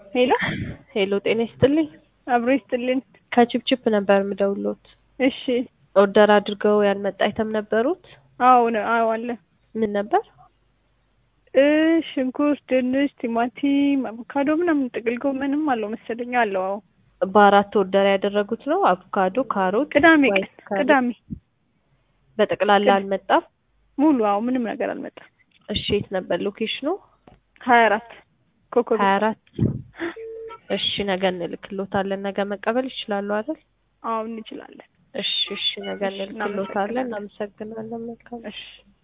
ሄሎ ሄሎ ጤና ይስጥልኝ። አብሮ ይስጥልን። ከቺፕቺፕ ነበር የምደውሎት። እሺ ኦርደር አድርገው ያልመጣ አይተም ነበሩት? አዎ ነው አዎ አለ ምን ነበር? እ ሽንኩርት፣ ድንች፣ ቲማቲም፣ አቮካዶ ምናምን ጥቅል ጎመንም አለው መሰለኝ አለው። አዎ በአራት ኦርደር ያደረጉት ነው። አቮካዶ፣ ካሮት፣ ቅዳሜ ቀን ዋይት ካሮት። ቅዳሜ በጠቅላላ አልመጣም። ሙሉ አዎ ምንም ነገር አልመጣም። እሺ የት ነበር ሎኬሽኑ? ሀያ አራት ኮከብ ሀያ አራት እሺ ነገ እንልክሎታለን። ነገ መቀበል ይችላሉ አይደል? አዎ እንችላለን። እሺ እሺ ነገ እሺ፣ እንልክሎታለን። እናመሰግናለን። መልካም እሺ